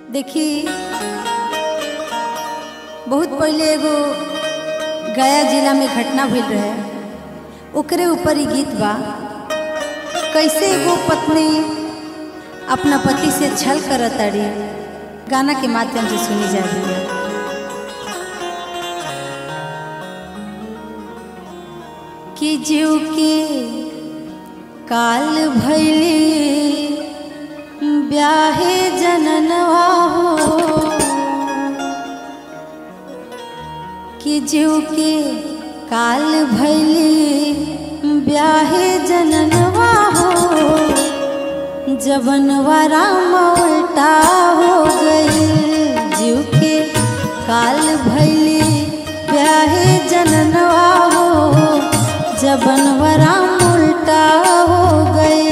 देखी बहुत पहले एगो गया जिला में घटना भइल रहे ओकरे ऊपर ही गीत बा कैसे एगो पत्नी अपना पति से छल करत ताड़ी गाना के माध्यम से सुनी जा रही है कि जीव के काल भैली ब्याहे जननवा हो कि जीव के काल भैली ब्याहे जननवा हो जबनवा राम उल्टा हो गई जीव के काल भैली ब्याहे जननवा हो जबनवा राम उल्टा हो गई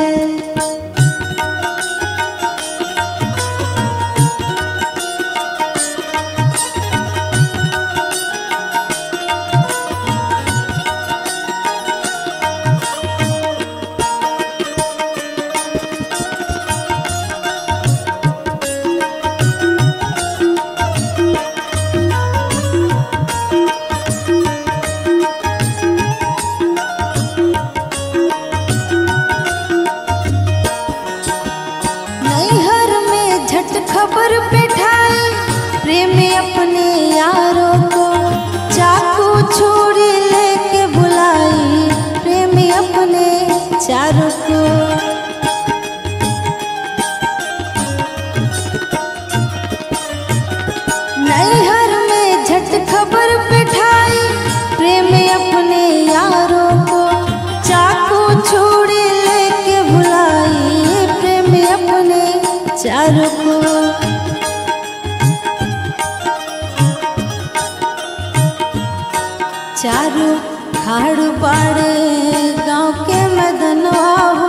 नैहर में झट खबर पिठाई प्रेम अपने यारों को चाकू छुरी लेके बुलाई प्रेम अपने चारों को नैहर में झट खबर पिठाई प्रेम अपने यारों को चाकू छुरी लेके बुलाई प्रेम अपने चारों को चारों खाड़ पाड़े गांव के मदनवा हो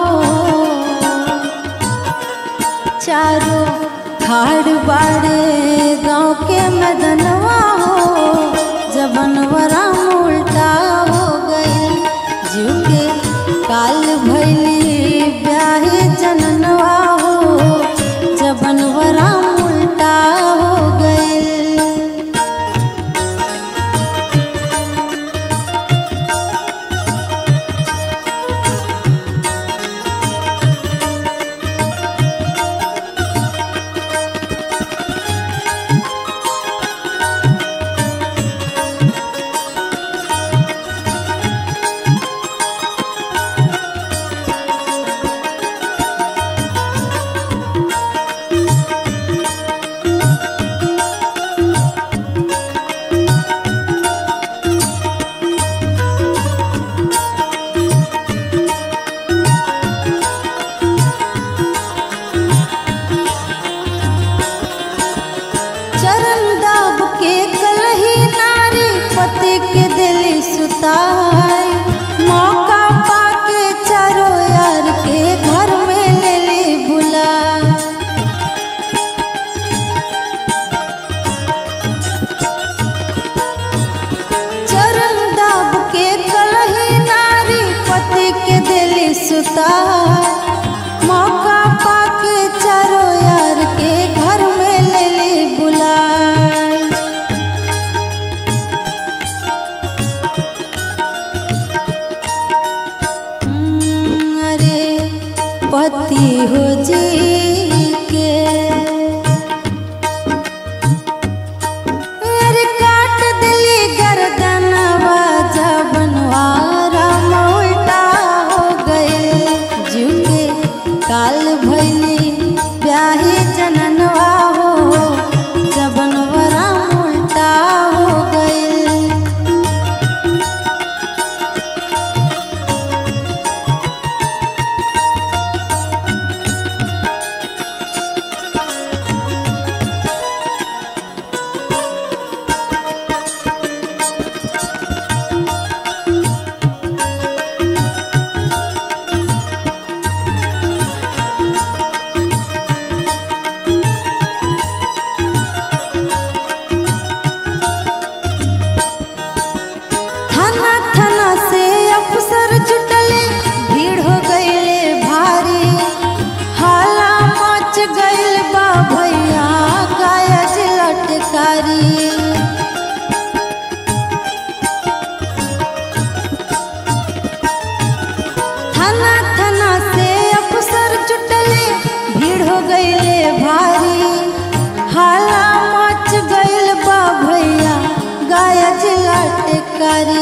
चारों खाड़ बाड़े गांव के मदनवा हो जबनवरा उल्टा हो गई जीव के काल भैली ब्याहे जननवा हो जबनवरा उल्टा हो गई चरण दाब के कलही नारी पति के दिली सुताई मौका पाके चारो यार के घर में ले ली बुला चरण दाब के कलही नारी पति के दिली सुताई मौका पाके चारो यार के घर में ले ली बुलाई हम्म, अरे पति हो जी के अरे काट दिली गर्दनवा जबनवा राम उल्टा हो गए जीव के काल भैली ब्याही जननवा हो जबनवा राम उल्टा हो गए गइल बा भैया गईले भारी हाला मच गईल बा भैया गाया जिला टेकारी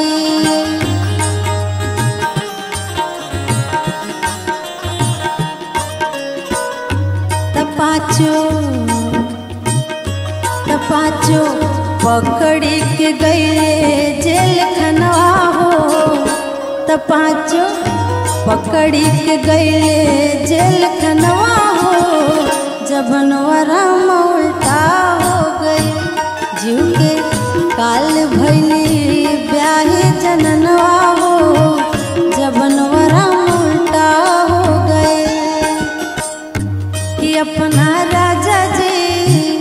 तपाचो तपाचो पकड़ी के गईले जेल खनवा हो तपाचो पकड़ी के गईले जेल खनवा हो जबनवरा उल्टा हो गई जीव के काल भैली ब्याही जननवा हो जबनवरा उल्टा हो गए कि अपना राजा जी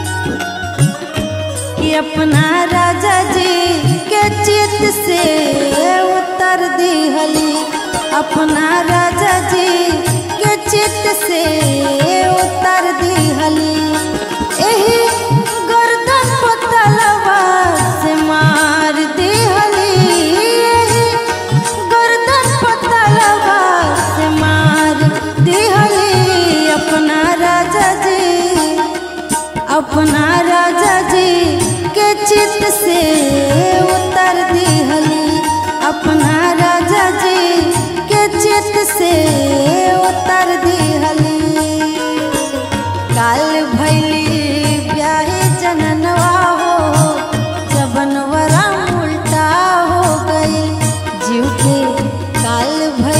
कि अपना राजा जी के चित से उतर दिहली अपना राजा जी के चित से उतर दिहली एही गर्दन पतलवा से मार दिहली एही गर्दन पतलवा से मार दिहली अपना राजा जी अपना राजा जी के चित से उतर दिहली अपना राजा जी के चित से उतर दिहली काल भैली ब्याहे जननवा हो जबनवरा उल्टा हो गई जीव के काल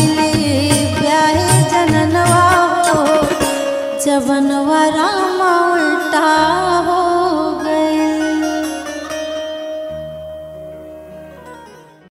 भैली ब्याहे जननवा हो जबनवरा